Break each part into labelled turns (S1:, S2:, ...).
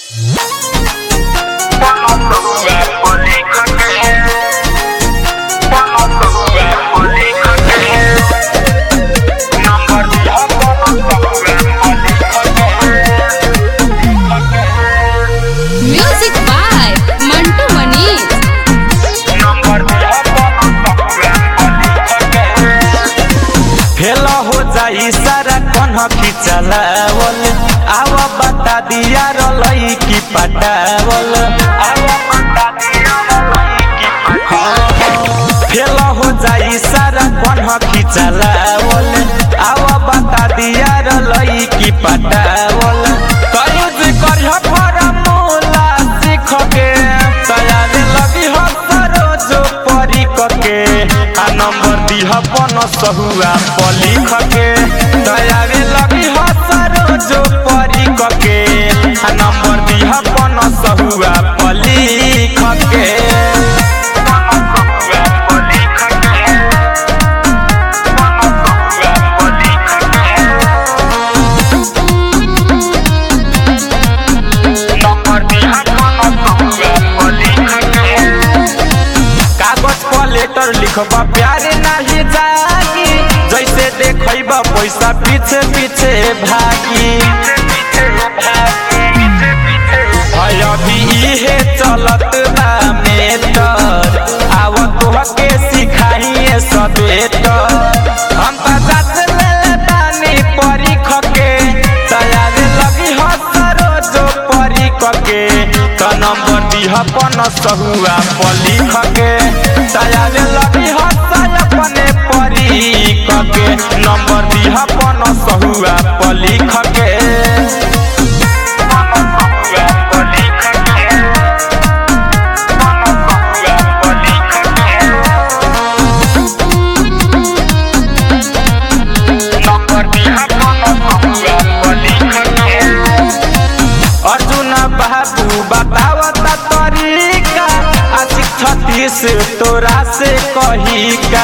S1: Music by Mantu Manish.
S2: Fail हो जाई सारा कन्ह की चलावल आव बता दिया रलई की पटावल आव बता दिया रलई की पटावल फेल हो जाई सारा कन्ह की चलावल आव बता दिया रलई की पटावल कयूज करिह फरमूला सीख के तैयार लगी हो सरोज परी के आ नंबर दिह पन सहुआ पलिख के दयावे लगी हो सरोज परी के आ नंबर दिह पन सहुआ पलिख के कागज पर लेटर लिखबा प्यारे नहीं जागी जैसे देखबा पैसा पीछे पीछे भागी है अभी इहे चलत बा मेटर आव तोहके सिखाइए सवेटर हम त जात ले बानी परीख के तैयार लगी हो सरोज परीख के त नंबर दिह पन सहुआ पलिख के तैयार लगी हो अपने परीख के नंबर दिह पन सहुआ पलिख के अर्जुन बाबू बतावता तरीका आशिक छत्तीस तोरा से कही का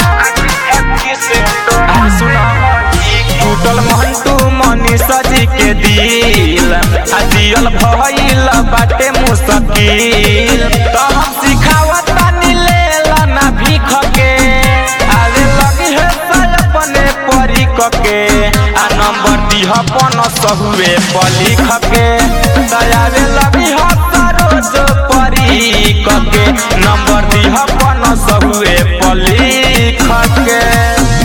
S2: आ सुन, टूटल मंटू मनी सजी के दिल आ दियल भइल बाटे मुश्किल तो हम सिखावता नीले ना भीख के आवे लगी है साल अपने परी के आ नंबर दिह पन सहुए पलिख के दयावे लगी हो सरोज परी के नंबर दिह पन सहुए पलिख के